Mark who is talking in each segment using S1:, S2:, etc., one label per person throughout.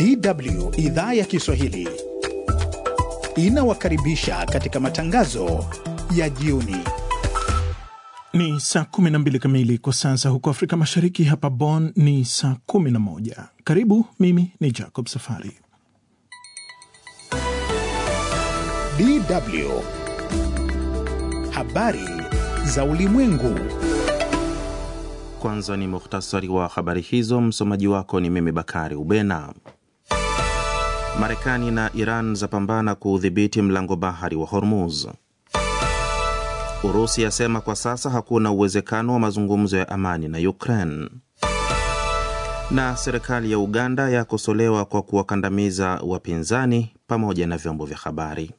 S1: DW idhaa ya Kiswahili inawakaribisha katika matangazo ya jioni.
S2: Ni saa 12 kamili kwa sasa huko Afrika Mashariki. Hapa Bonn ni saa 11. Karibu, mimi ni Jacob Safari.
S1: DW habari za ulimwengu.
S3: Kwanza ni muhtasari wa habari hizo. Msomaji wako ni mimi Bakari Ubena. Marekani na Iran zapambana kuudhibiti mlango bahari wa Hormuz. Urusi yasema kwa sasa hakuna uwezekano wa mazungumzo ya amani na Ukraine. Na serikali ya Uganda yakosolewa kwa kuwakandamiza wapinzani pamoja na vyombo vya habari.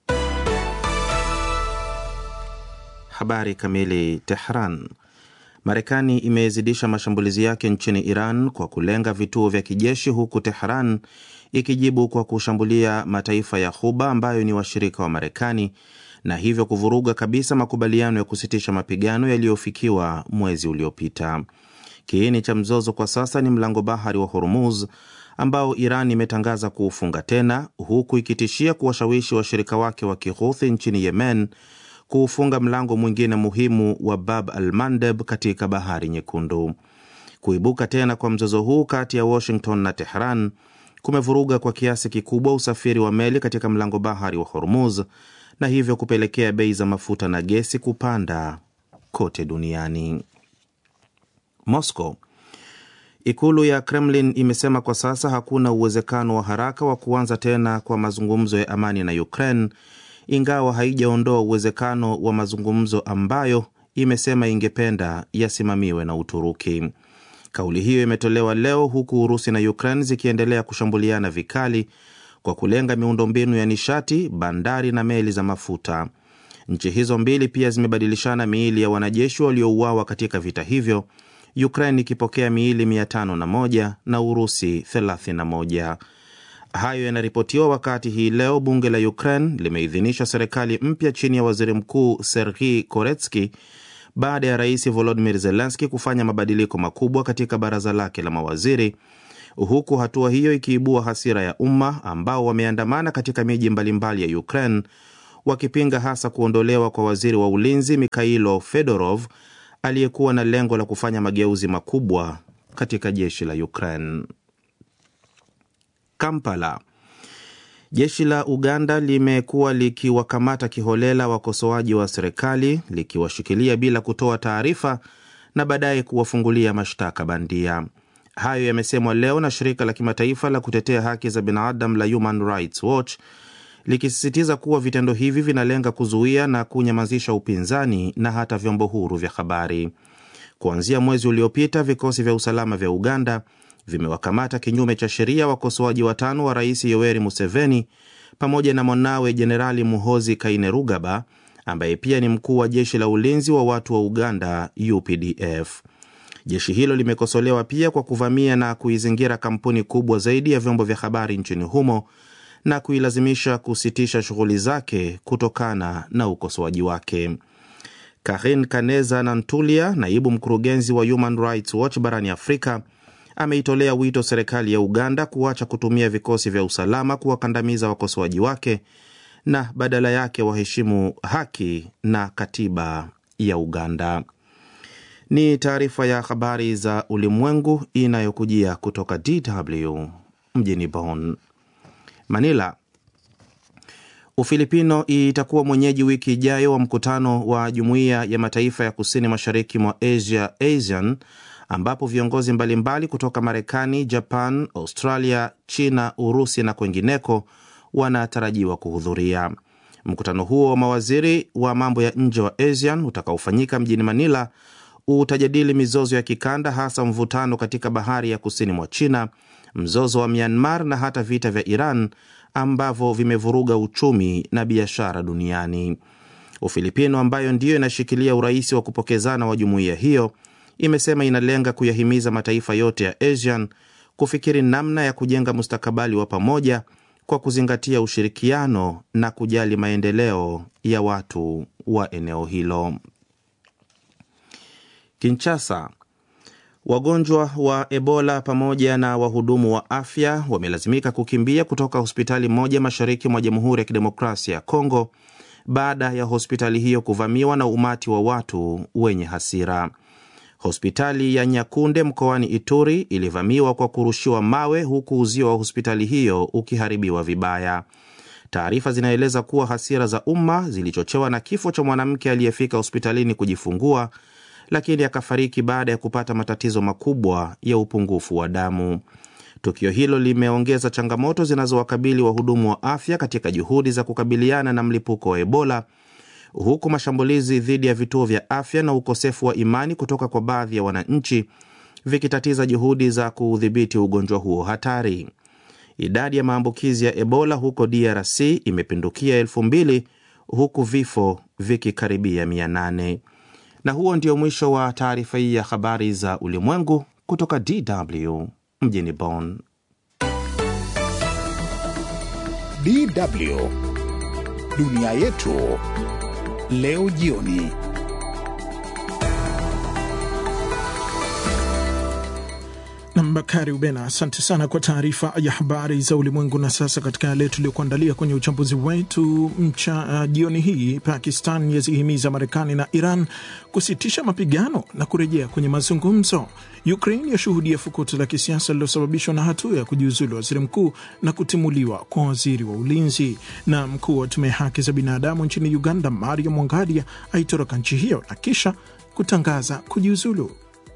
S3: Habari kamili. Tehran. Marekani imezidisha mashambulizi yake nchini Iran kwa kulenga vituo vya kijeshi huku Tehran ikijibu kwa kushambulia mataifa ya Ghuba ambayo ni washirika wa Marekani na hivyo kuvuruga kabisa makubaliano ya kusitisha mapigano yaliyofikiwa mwezi uliopita. Kiini cha mzozo kwa sasa ni mlango bahari wa Hormuz ambao Iran imetangaza kuufunga tena huku ikitishia kuwashawishi washirika wake wa Kihuthi nchini Yemen kuufunga mlango mwingine muhimu wa Bab al Mandeb katika bahari Nyekundu. Kuibuka tena kwa mzozo huu kati ya Washington na Tehran kumevuruga kwa kiasi kikubwa usafiri wa meli katika mlango bahari wa Hormuz na hivyo kupelekea bei za mafuta na gesi kupanda kote duniani. Moscow. Ikulu ya Kremlin imesema kwa sasa hakuna uwezekano wa haraka wa kuanza tena kwa mazungumzo ya amani na Ukraine ingawa haijaondoa uwezekano wa mazungumzo ambayo imesema ingependa yasimamiwe na Uturuki. Kauli hiyo imetolewa leo huku Urusi na Ukraine zikiendelea kushambuliana vikali kwa kulenga miundombinu ya nishati, bandari na meli za mafuta. Nchi hizo mbili pia zimebadilishana miili ya wanajeshi waliouawa katika vita hivyo, Ukraine ikipokea miili 501 na Urusi 31. Hayo yanaripotiwa wakati hii leo bunge la Ukraine limeidhinisha serikali mpya chini ya waziri mkuu Serhii Koretski baada ya rais Volodimir Zelenski kufanya mabadiliko makubwa katika baraza lake la mawaziri, huku hatua hiyo ikiibua hasira ya umma ambao wameandamana katika miji mbalimbali ya Ukraine wakipinga hasa kuondolewa kwa waziri wa ulinzi Mikhailo Fedorov aliyekuwa na lengo la kufanya mageuzi makubwa katika jeshi la Ukraine. Kampala. Jeshi la Uganda limekuwa likiwakamata kiholela wakosoaji wa serikali likiwashikilia bila kutoa taarifa na baadaye kuwafungulia mashtaka bandia. Hayo yamesemwa leo na shirika la kimataifa la kutetea haki za binadamu la Human Rights Watch likisisitiza kuwa vitendo hivi vinalenga kuzuia na kunyamazisha upinzani na hata vyombo huru vya habari. Kuanzia mwezi uliopita, vikosi vya usalama vya Uganda vimewakamata kinyume cha sheria wakosoaji watano wa rais Yoweri Museveni pamoja na mwanawe Jenerali Muhozi Kainerugaba ambaye pia ni mkuu wa jeshi la ulinzi wa watu wa Uganda UPDF. Jeshi hilo limekosolewa pia kwa kuvamia na kuizingira kampuni kubwa zaidi ya vyombo vya habari nchini humo na kuilazimisha kusitisha shughuli zake kutokana na ukosoaji wake. Karin Kaneza Nantulia, naibu mkurugenzi wa Human Rights Watch barani Afrika, ameitolea wito serikali ya Uganda kuacha kutumia vikosi vya usalama kuwakandamiza wakosoaji wake na badala yake waheshimu haki na katiba ya Uganda. Ni taarifa ya habari za ulimwengu inayokujia kutoka DW mjini Bonn. Manila. Ufilipino itakuwa mwenyeji wiki ijayo wa mkutano wa Jumuiya ya Mataifa ya Kusini Mashariki mwa Asia ASEAN ambapo viongozi mbalimbali kutoka Marekani, Japan, Australia, China, Urusi na kwengineko wanatarajiwa kuhudhuria. Mkutano huo wa mawaziri wa mambo ya nje wa ASEAN utakaofanyika mjini Manila utajadili mizozo ya kikanda, hasa mvutano katika bahari ya kusini mwa China, mzozo wa Myanmar na hata vita vya Iran ambavyo vimevuruga uchumi na biashara duniani. Ufilipino ambayo ndiyo inashikilia urais wa kupokezana wa jumuiya hiyo imesema inalenga kuyahimiza mataifa yote ya ASEAN kufikiri namna ya kujenga mustakabali wa pamoja kwa kuzingatia ushirikiano na kujali maendeleo ya watu wa eneo hilo. Kinshasa. Wagonjwa wa Ebola pamoja na wahudumu wa afya wamelazimika kukimbia kutoka hospitali moja mashariki mwa Jamhuri ya Kidemokrasia ya Kongo baada ya hospitali hiyo kuvamiwa na umati wa watu wenye hasira. Hospitali ya Nyakunde mkoani Ituri ilivamiwa kwa kurushiwa mawe huku uzio wa hospitali hiyo ukiharibiwa vibaya. Taarifa zinaeleza kuwa hasira za umma zilichochewa na kifo cha mwanamke aliyefika hospitalini kujifungua lakini akafariki baada ya kupata matatizo makubwa ya upungufu wa damu. Tukio hilo limeongeza changamoto zinazowakabili wahudumu wa afya katika juhudi za kukabiliana na mlipuko wa Ebola, huku mashambulizi dhidi ya vituo vya afya na ukosefu wa imani kutoka kwa baadhi ya wananchi vikitatiza juhudi za kuudhibiti ugonjwa huo hatari. Idadi ya maambukizi ya Ebola huko DRC imepindukia elfu mbili huku vifo vikikaribia mia nane. Na huo ndio mwisho wa taarifa hii ya habari za ulimwengu kutoka DW mjini Bonn.
S1: DW dunia yetu leo jioni.
S2: Nam Bakari Ubena, asante sana kwa taarifa ya habari za ulimwengu. Na sasa katika yale tuliyokuandalia kwenye uchambuzi wetu mcha uh, jioni hii, Pakistan yazihimiza Marekani na Iran kusitisha mapigano na kurejea kwenye mazungumzo. Ukraine yashuhudia fukuto la kisiasa lililosababishwa na hatua ya kujiuzulu waziri mkuu na kutimuliwa kwa waziri wa ulinzi. Na mkuu wa tume ya haki za binadamu nchini Uganda, Mario Mongadia, aitoroka nchi hiyo na kisha kutangaza kujiuzulu.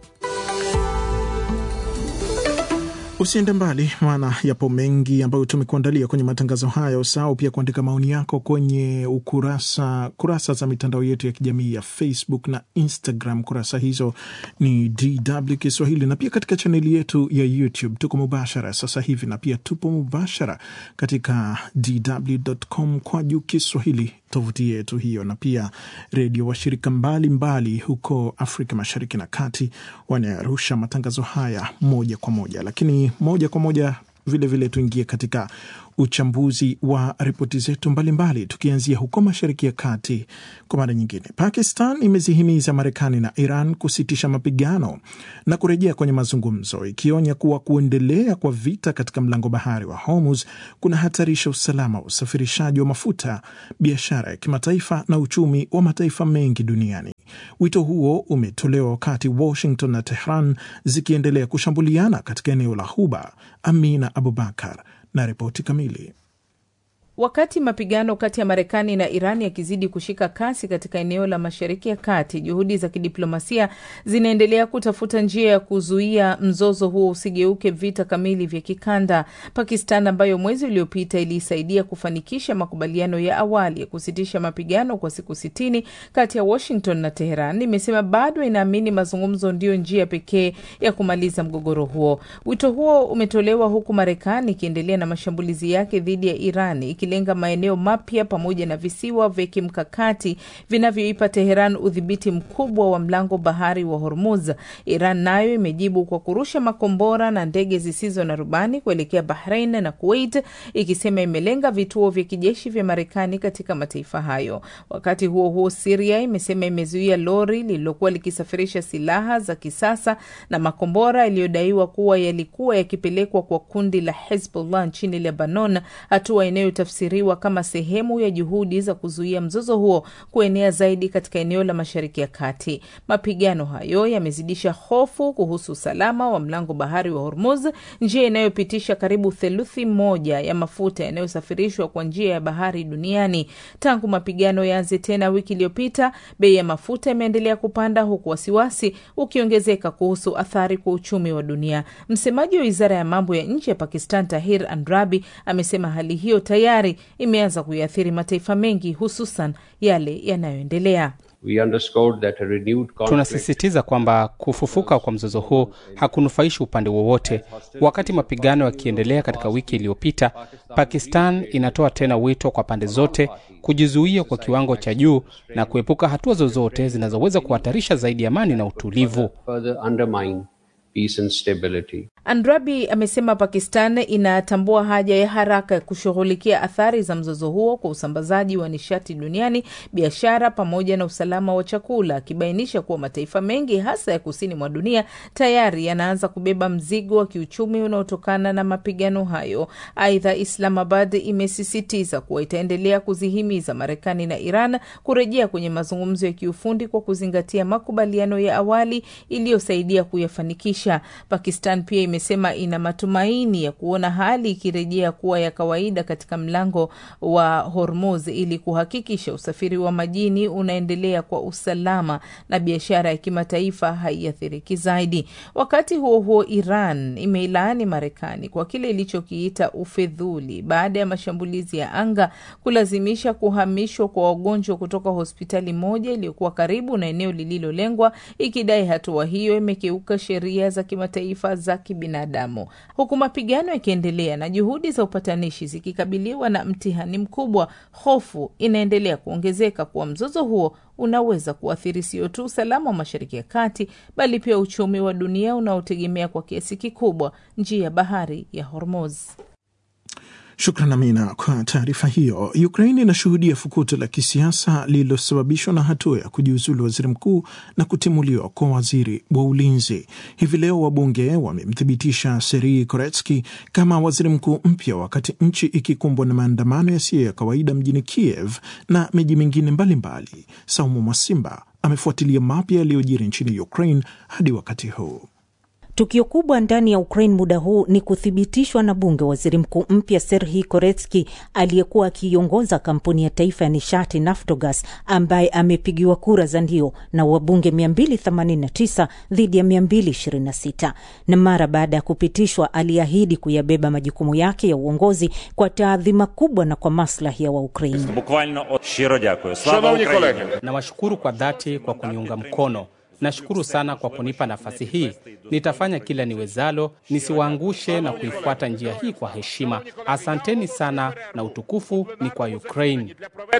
S2: Usiende mbali, maana yapo mengi ambayo tumekuandalia kwenye matangazo haya. Usahau pia kuandika maoni yako kwenye ukurasa kurasa za mitandao yetu ya kijamii ya Facebook na Instagram. Kurasa hizo ni DW Kiswahili, na pia katika chaneli yetu ya YouTube tuko mubashara sasa hivi, na pia tupo mubashara katika dw.com kwa juu Kiswahili, tovuti yetu hiyo, na pia redio washirika mbalimbali huko Afrika Mashariki na Kati wanayarusha matangazo haya moja kwa moja, lakini moja kwa moja vilevile tuingie katika uchambuzi wa ripoti zetu mbalimbali, tukianzia huko Mashariki ya Kati. Kwa mara nyingine, Pakistan imezihimiza Marekani na Iran kusitisha mapigano na kurejea kwenye mazungumzo, ikionya kuwa kuendelea kwa vita katika mlango bahari wa Hormuz kunahatarisha usalama wa usafirishaji wa mafuta, biashara ya kimataifa na uchumi wa mataifa mengi duniani. Wito huo umetolewa wakati Washington na Tehran zikiendelea kushambuliana katika eneo la Ghuba. Amina Abubakar na ripoti kamili.
S4: Wakati mapigano kati ya Marekani na Iran yakizidi kushika kasi katika eneo la Mashariki ya Kati, juhudi za kidiplomasia zinaendelea kutafuta njia ya kuzuia mzozo huo usigeuke vita kamili vya kikanda. Pakistan ambayo mwezi uliopita iliisaidia kufanikisha makubaliano ya awali ya kusitisha mapigano kwa siku sitini kati ya Washington na Teheran, imesema bado inaamini mazungumzo ndiyo njia pekee ya kumaliza mgogoro huo. Wito huo umetolewa huku Marekani ikiendelea na mashambulizi yake dhidi ya Iran lenga maeneo mapya pamoja na visiwa vya kimkakati vinavyoipa Teheran udhibiti mkubwa wa mlango bahari wa Hormuz. Iran nayo imejibu kwa kurusha makombora na ndege zisizo na rubani kuelekea Bahrain na Kuwait, ikisema imelenga vituo vya kijeshi vya Marekani katika mataifa hayo. Wakati huo huo, Siria imesema imezuia lori lililokuwa likisafirisha silaha za kisasa na makombora yaliyodaiwa kuwa yalikuwa yakipelekwa kwa kundi la Hezbollah nchini Lebanon, hatua inayo siriwa kama sehemu ya juhudi za kuzuia mzozo huo kuenea zaidi katika eneo la Mashariki ya Kati. Mapigano hayo yamezidisha hofu kuhusu usalama wa mlango bahari wa Hormuz, njia inayopitisha karibu theluthi moja ya mafuta yanayosafirishwa kwa njia ya bahari duniani. Tangu mapigano yaanze tena wiki iliyopita, bei ya mafuta imeendelea kupanda, huku wasiwasi ukiongezeka kuhusu athari kwa uchumi wa dunia. Msemaji wa wizara ya mambo ya nje ya Pakistan, Tahir Andrabi, amesema hali hiyo tayari imeanza kuiathiri mataifa mengi hususan yale yanayoendelea.
S5: Tunasisitiza kwamba kufufuka kwa mzozo huu hakunufaishi upande wowote. Wakati mapigano yakiendelea katika wiki iliyopita, Pakistan inatoa tena wito kwa pande zote kujizuia kwa kiwango cha juu na kuepuka hatua zozote zinazoweza kuhatarisha zaidi amani na utulivu.
S6: peace and stability.
S4: Andrabi amesema Pakistan inatambua haja ya haraka ya kushughulikia athari za mzozo huo kwa usambazaji wa nishati duniani, biashara pamoja na usalama wa chakula, akibainisha kuwa mataifa mengi hasa ya kusini mwa dunia tayari yanaanza kubeba mzigo wa kiuchumi unaotokana na mapigano hayo. Aidha, Islamabad imesisitiza kuwa itaendelea kuzihimiza Marekani na Iran kurejea kwenye mazungumzo ya kiufundi kwa kuzingatia makubaliano ya awali iliyosaidia kuyafanikisha. Pakistan pia imesema ina matumaini ya kuona hali ikirejea kuwa ya kawaida katika mlango wa Hormuz ili kuhakikisha usafiri wa majini unaendelea kwa usalama na biashara ya kimataifa haiathiriki zaidi. Wakati huo huo, Iran imeilaani Marekani kwa kile ilichokiita ufedhuli baada ya mashambulizi ya anga kulazimisha kuhamishwa kwa wagonjwa kutoka hospitali moja iliyokuwa karibu na eneo lililolengwa, ikidai hatua hiyo imekeuka sheria za kimataifa za kibinadamu. Huku mapigano yakiendelea na juhudi za upatanishi zikikabiliwa na mtihani mkubwa, hofu inaendelea kuongezeka kuwa mzozo huo unaweza kuathiri sio tu usalama wa Mashariki ya Kati bali pia uchumi wa dunia unaotegemea kwa kiasi kikubwa njia ya bahari ya Hormuz.
S2: Shukran Amina kwa taarifa hiyo. Ukraini inashuhudia fukuto la kisiasa lililosababishwa na hatua ya kujiuzulu waziri mkuu na kutimuliwa kwa waziri wa ulinzi. Hivi leo wabunge wamemthibitisha Serhii Koretsky kama waziri mkuu mpya, wakati nchi ikikumbwa na maandamano yasiyo ya kawaida mjini Kiev na miji mingine mbalimbali. Saumu Mwasimba amefuatilia mapya yaliyojiri nchini Ukraine hadi wakati huu.
S7: Tukio kubwa ndani ya Ukraine muda huu ni kuthibitishwa na bunge waziri mkuu mpya Serhii Koretsky aliyekuwa akiiongoza kampuni ya taifa ya nishati Naftogaz, ambaye amepigiwa kura za ndio na wabunge 289 dhidi ya 226. Na mara baada ya kupitishwa, aliahidi kuyabeba majukumu yake ya uongozi kwa taadhima kubwa na kwa maslahi ya Waukraini.
S5: Nawashukuru kwa dhati kwa kuniunga mkono. Nashukuru sana kwa kunipa nafasi hii. Nitafanya kila niwezalo nisiwaangushe na kuifuata njia hii kwa heshima. Asanteni sana na utukufu ni kwa Ukraine.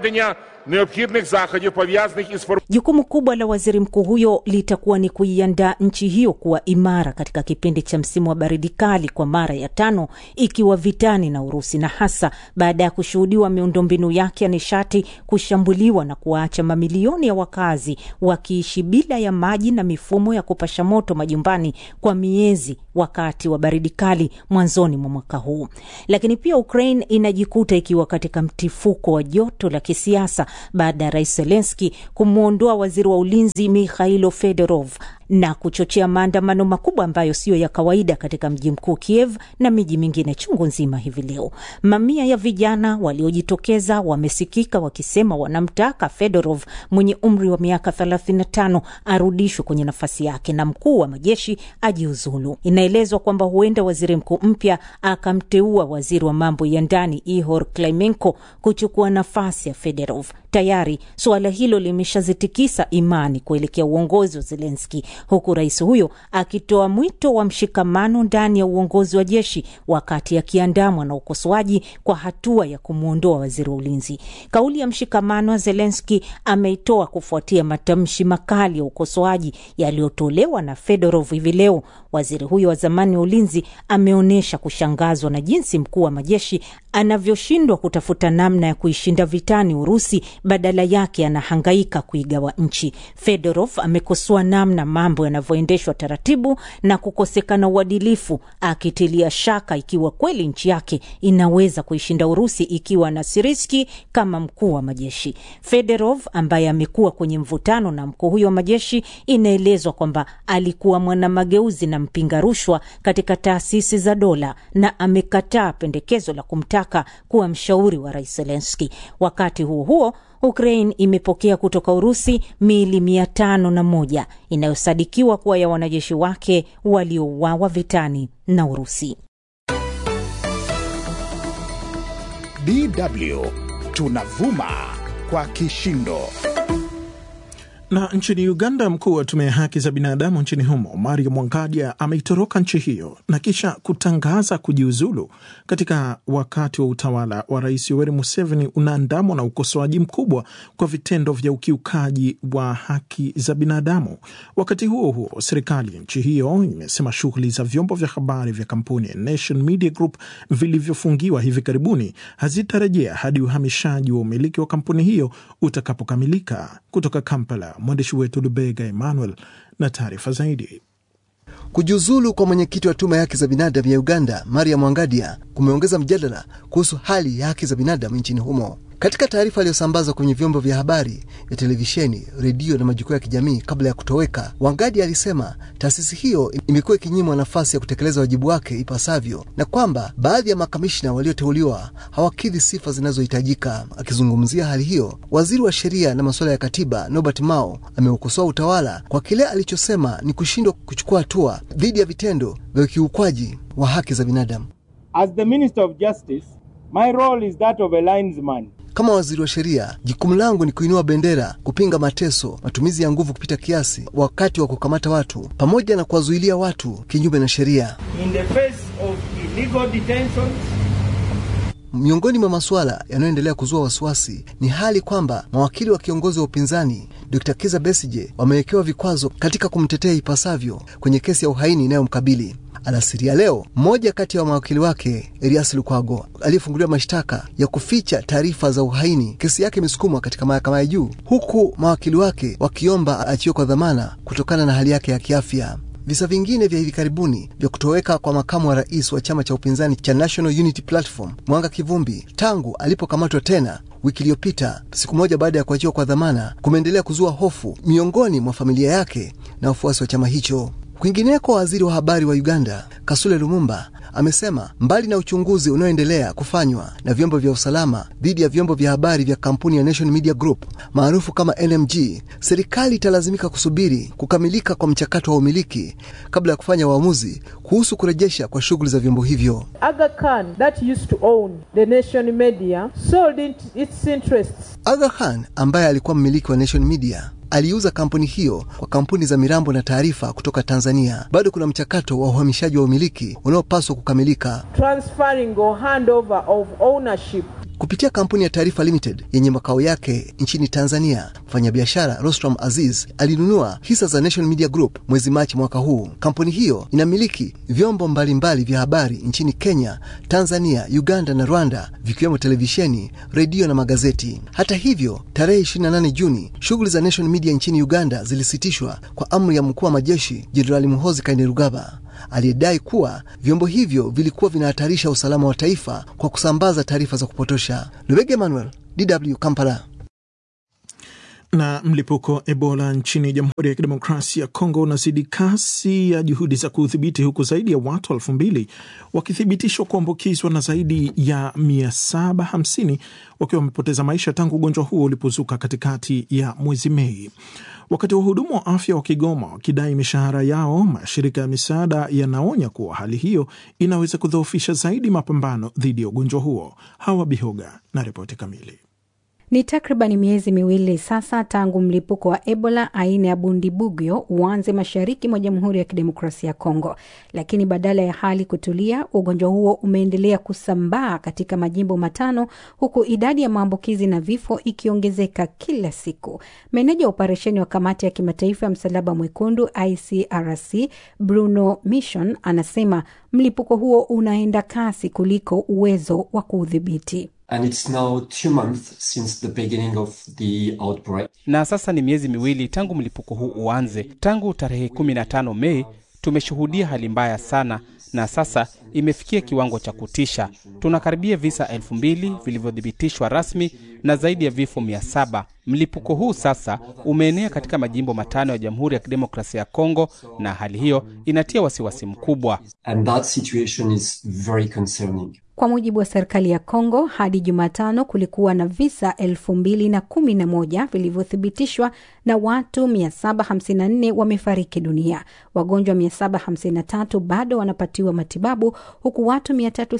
S7: Jukumu kubwa la waziri mkuu huyo litakuwa ni kuiandaa nchi hiyo kuwa imara katika kipindi cha msimu wa baridi kali kwa mara ya tano ikiwa vitani na Urusi, na hasa baada ya kushuhudiwa miundombinu yake ya nishati kushambuliwa na kuwaacha mamilioni ya wakazi wakiishi bila ya maji na mifumo ya kupasha moto majumbani kwa miezi wakati wa baridi kali mwanzoni mwa mwaka huu. Lakini pia Ukraine inajikuta ikiwa katika mtifuko wa joto la kisiasa baada ya rais Zelenski kumwondoa waziri wa ulinzi Mikhailo Fedorov na kuchochea maandamano makubwa ambayo siyo ya kawaida katika mji mkuu Kiev na miji mingine chungu nzima. Hivi leo mamia ya vijana waliojitokeza wamesikika wakisema wanamtaka Fedorov mwenye umri wa miaka 35 arudishwe kwenye nafasi yake na mkuu wa majeshi ajiuzulu. Inaelezwa kwamba huenda waziri mkuu mpya akamteua waziri wa mambo ya ndani Ihor Klimenko kuchukua nafasi ya Fedorov. Tayari suala hilo limeshazitikisa imani kuelekea uongozi wa Zelenski, huku rais huyo akitoa mwito wa mshikamano ndani ya uongozi wa jeshi, wakati akiandamwa na ukosoaji kwa hatua ya kumwondoa waziri wa ulinzi. Kauli ya mshikamano wa Zelenski ameitoa kufuatia matamshi makali ya ukosoaji yaliyotolewa na Fedorov hivi leo. Waziri huyo wa zamani wa ulinzi ameonyesha kushangazwa na jinsi mkuu wa majeshi anavyoshindwa kutafuta namna ya kuishinda vitani Urusi, badala yake anahangaika kuigawa nchi. Fedorov amekosoa namna mambo yanavyoendeshwa taratibu na kukosekana uadilifu, akitilia shaka ikiwa kweli nchi yake inaweza kuishinda Urusi ikiwa na Siriski kama mkuu wa majeshi. Fedorov ambaye amekuwa kwenye mvutano na mkuu huyo wa majeshi, inaelezwa kwamba alikuwa mwanamageuzi na mpinga rushwa katika taasisi za dola na amekataa pendekezo la kumtaka kuwa mshauri wa rais Zelenski. Wakati huo huo Ukraine imepokea kutoka Urusi miili mia tano na moja inayosadikiwa kuwa ya wanajeshi wake waliouawa vitani na Urusi.
S1: DW tunavuma kwa kishindo.
S2: Na nchini Uganda, mkuu wa tume ya haki za binadamu nchini humo Mario Mwangadia ameitoroka nchi hiyo na kisha kutangaza kujiuzulu katika wakati wa utawala wa Rais Yoweri Museveni unaandamwa na ukosoaji mkubwa kwa vitendo vya ukiukaji wa haki za binadamu. Wakati huo huo, serikali ya nchi hiyo imesema shughuli za vyombo vya habari vya kampuni ya Nation Media Group vilivyofungiwa hivi karibuni hazitarejea hadi uhamishaji wa umiliki wa kampuni hiyo utakapokamilika. Kutoka Kampala, mwandishi wetu Lubega Emmanuel na taarifa zaidi.
S6: Kujiuzulu kwa mwenyekiti wa tume ya haki za binadamu ya Uganda, Maria Mwangadia, kumeongeza mjadala kuhusu hali ya haki za binadamu nchini humo. Katika taarifa iliyosambazwa kwenye vyombo vya habari vya televisheni, redio na majukwaa ya kijamii kabla ya kutoweka, Wangadi alisema taasisi hiyo imekuwa ikinyimwa nafasi ya kutekeleza wajibu wake ipasavyo na kwamba baadhi ya makamishna walioteuliwa hawakidhi sifa zinazohitajika. Akizungumzia hali hiyo, waziri wa sheria na masuala ya katiba Norbert Mao ameukosoa utawala kwa kile alichosema ni kushindwa kuchukua hatua dhidi ya vitendo vya ukiukwaji wa haki za binadamu.
S8: As the Minister of Justice, my role is that of a linesman.
S6: Kama waziri wa sheria, jukumu langu ni kuinua bendera, kupinga mateso, matumizi ya nguvu kupita kiasi wakati wa kukamata watu, pamoja na kuwazuilia watu kinyume na sheria.
S8: In the face of illegal detentions,
S6: Miongoni mwa masuala yanayoendelea kuzua wasiwasi ni hali kwamba mawakili wa kiongozi wa upinzani Dr. Kiza Besije wamewekewa vikwazo katika kumtetea ipasavyo kwenye kesi ya uhaini inayomkabili. Alasiri ya leo, mmoja kati ya mawakili wake Erias Lukwago aliyefunguliwa mashtaka ya kuficha taarifa za uhaini, kesi yake imesukumwa katika mahakama ya juu, huku mawakili wake wakiomba aachiwe kwa dhamana kutokana na hali yake ya kiafya. Visa vingine vya hivi karibuni vya kutoweka kwa makamu wa rais wa chama cha upinzani cha National Unity Platform Mwanga Kivumbi tangu alipokamatwa tena wiki iliyopita, siku moja baada ya kuachiwa kwa dhamana, kumeendelea kuzua hofu miongoni mwa familia yake na wafuasi wa chama hicho. Kwingineko, waziri wa habari wa Uganda Kasule Lumumba amesema mbali na uchunguzi unaoendelea kufanywa na vyombo vya usalama dhidi ya vyombo vya habari vya kampuni ya Nation Media Group maarufu kama NMG, serikali italazimika kusubiri kukamilika kwa mchakato wa umiliki kabla ya kufanya uamuzi kuhusu kurejesha kwa shughuli za vyombo hivyo.
S9: Aga Khan, that used to own the Nation Media, sold it, its interests.
S6: Aga Khan ambaye alikuwa mmiliki wa Nation Media aliuza kampuni hiyo kwa kampuni za mirambo na taarifa kutoka Tanzania. Bado kuna mchakato wa uhamishaji wa umiliki unaopaswa kukamilika
S9: transferring or handover of ownership
S6: kupitia kampuni ya Taarifa Limited yenye makao yake nchini Tanzania. Mfanyabiashara Rostram Aziz alinunua hisa za Nation Media Group mwezi Machi mwaka huu. Kampuni hiyo inamiliki vyombo mbalimbali vya habari nchini Kenya, Tanzania, Uganda na Rwanda, vikiwemo televisheni, redio na magazeti. Hata hivyo, tarehe 28 Juni shughuli za Nation Media nchini Uganda zilisitishwa kwa amri ya mkuu wa majeshi Jenerali Muhoozi Kainerugaba aliyedai kuwa vyombo hivyo vilikuwa vinahatarisha usalama wa taifa kwa kusambaza taarifa za kupotosha. Lubege Emmanuel, DW Kampala.
S2: Na mlipuko Ebola nchini Jamhuri ya Kidemokrasia ya Kongo unazidi kasi ya juhudi za kuudhibiti huku zaidi ya watu elfu mbili wakithibitishwa kuambukizwa na zaidi ya 750 wakiwa wamepoteza maisha tangu ugonjwa huo ulipozuka katikati ya mwezi Mei. Wakati wahudumu wa afya wa Kigoma wakidai mishahara yao, mashirika ya misaada yanaonya kuwa hali hiyo inaweza kudhoofisha zaidi mapambano dhidi ya ugonjwa huo. Hawa Bihoga na ripoti kamili.
S10: Ni takriban miezi miwili sasa tangu mlipuko wa Ebola aina ya Bundibugyo uanze mashariki mwa Jamhuri ya Kidemokrasia ya Kongo, lakini badala ya hali kutulia, ugonjwa huo umeendelea kusambaa katika majimbo matano, huku idadi ya maambukizi na vifo ikiongezeka kila siku. Meneja wa operesheni wa Kamati ya Kimataifa ya Msalaba Mwekundu ICRC Bruno Mission anasema mlipuko huo unaenda kasi kuliko uwezo wa kuudhibiti.
S11: And it's now two months since the beginning of the outbreak.
S5: Na sasa ni miezi miwili tangu mlipuko huu uanze. Tangu tarehe 15 Mei tumeshuhudia hali mbaya sana, na sasa imefikia kiwango cha kutisha. Tunakaribia visa elfu mbili vilivyothibitishwa rasmi na zaidi ya vifo mia saba. Mlipuko huu sasa umeenea katika majimbo matano ya Jamhuri ya Kidemokrasia ya Kongo, na hali hiyo inatia wasiwasi mkubwa.
S11: And that situation is very concerning.
S10: Kwa mujibu wa serikali ya Kongo, hadi Jumatano kulikuwa na visa elfu mbili na kumi na moja vilivyothibitishwa na watu 754 wamefariki dunia. Wagonjwa 753 bado wanapatiwa matibabu huku watu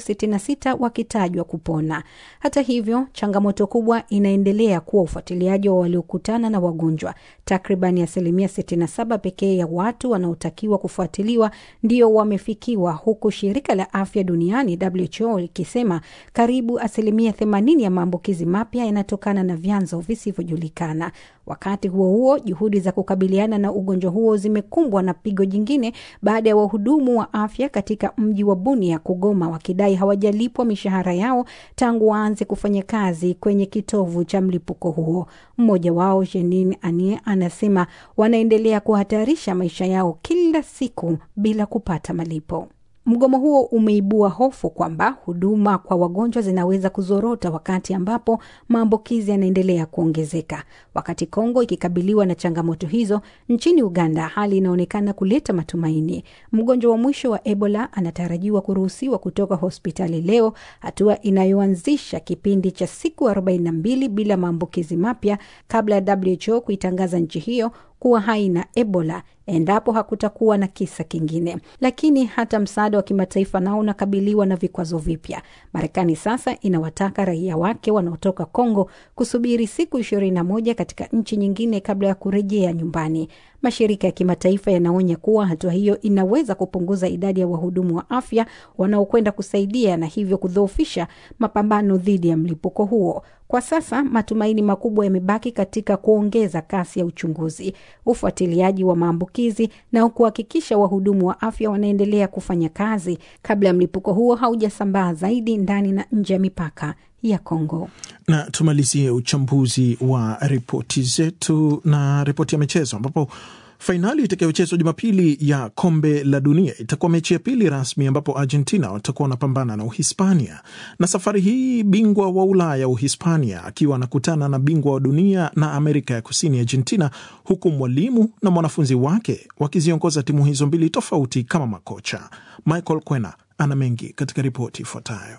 S10: 366 wakitajwa kupona. Hata hivyo, changamoto kubwa inaendelea kuwa ufuatiliaji wa waliokutana na wagonjwa. Takriban asilimia 67 pekee ya watu wanaotakiwa kufuatiliwa ndio wamefikiwa, huku shirika la afya duniani WHO likisema karibu asilimia 80 ya maambukizi mapya yanatokana na vyanzo visivyojulikana. Wakati huo huo, juhudi za kukabiliana na ugonjwa huo zimekumbwa na pigo jingine baada ya wahudumu wa afya katika mji wa Bunia kugoma wakidai hawajalipwa mishahara yao tangu waanze kufanya kazi kwenye kitovu cha mlipuko huo. Mmoja wao Jenin Anie anasema wanaendelea kuhatarisha maisha yao kila siku bila kupata malipo. Mgomo huo umeibua hofu kwamba huduma kwa wagonjwa zinaweza kuzorota wakati ambapo maambukizi yanaendelea kuongezeka. Wakati Kongo ikikabiliwa na changamoto hizo, nchini Uganda hali inaonekana kuleta matumaini. Mgonjwa wa mwisho wa Ebola anatarajiwa kuruhusiwa kutoka hospitali leo, hatua inayoanzisha kipindi cha siku 42 bila maambukizi mapya kabla ya WHO kuitangaza nchi hiyo kuwa haina Ebola endapo hakutakuwa na kisa kingine. Lakini hata msaada wa kimataifa nao unakabiliwa na vikwazo vipya. Marekani sasa inawataka raia wake wanaotoka Kongo kusubiri siku ishirini na moja katika nchi nyingine kabla ya kurejea nyumbani. Mashirika ya kimataifa yanaonya kuwa hatua hiyo inaweza kupunguza idadi ya wahudumu wa afya wanaokwenda kusaidia na hivyo kudhoofisha mapambano dhidi ya mlipuko huo. Kwa sasa matumaini makubwa yamebaki katika kuongeza kasi ya uchunguzi, ufuatiliaji wa maambukizi na kuhakikisha wahudumu wa afya wanaendelea kufanya kazi kabla ya mlipuko huo haujasambaa zaidi ndani na nje ya mipaka ya Kongo.
S2: Na tumalizie uchambuzi wa ripoti zetu na ripoti ya michezo ambapo fainali itakayochezwa Jumapili ya kombe la dunia itakuwa mechi ya pili rasmi ambapo Argentina watakuwa wanapambana na Uhispania, na safari hii bingwa wa Ulaya Uhispania akiwa anakutana na bingwa wa dunia na Amerika ya Kusini Argentina, huku mwalimu na mwanafunzi wake wakiziongoza timu hizo mbili tofauti kama makocha. Michael Kwena ana mengi katika ripoti ifuatayo.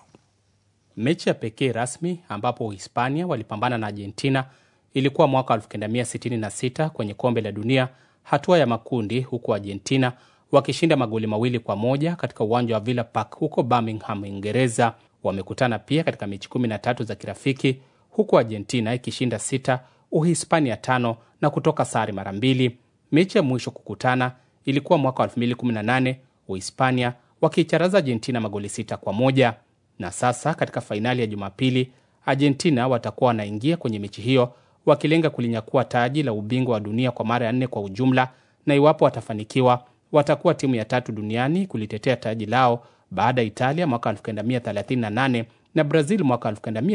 S5: Mechi ya pekee rasmi ambapo Uhispania walipambana na Argentina ilikuwa mwaka 1966 kwenye kombe la dunia hatua ya makundi, huku Argentina wakishinda magoli mawili kwa moja katika uwanja wa Villa Park huko Birmingham, Uingereza. Wamekutana pia katika mechi 13 za kirafiki, huku Argentina ikishinda sita, Uhispania tano na kutoka sare mara mbili. Mechi ya mwisho kukutana ilikuwa mwaka 2018 Uhispania wakiicharaza Argentina magoli sita kwa moja na sasa katika fainali ya Jumapili Argentina watakuwa wanaingia kwenye mechi hiyo wakilenga kulinyakua taji la ubingwa wa dunia kwa mara ya nne kwa ujumla, na iwapo watafanikiwa watakuwa timu ya tatu duniani kulitetea taji lao baada ya Italia mwaka 1938 na Brazil mwaka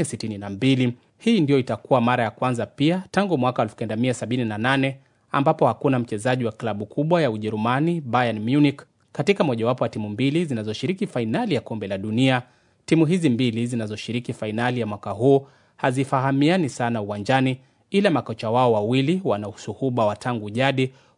S5: 1962. Hii ndiyo itakuwa mara ya kwanza pia tangu mwaka 1978 ambapo hakuna mchezaji wa klabu kubwa ya Ujerumani Bayern Munich katika mojawapo wa timu mbili zinazoshiriki fainali ya kombe la dunia. Timu hizi mbili zinazoshiriki fainali ya mwaka huu hazifahamiani sana uwanjani, ila makocha wao wawili wana usuhuba wa tangu jadi,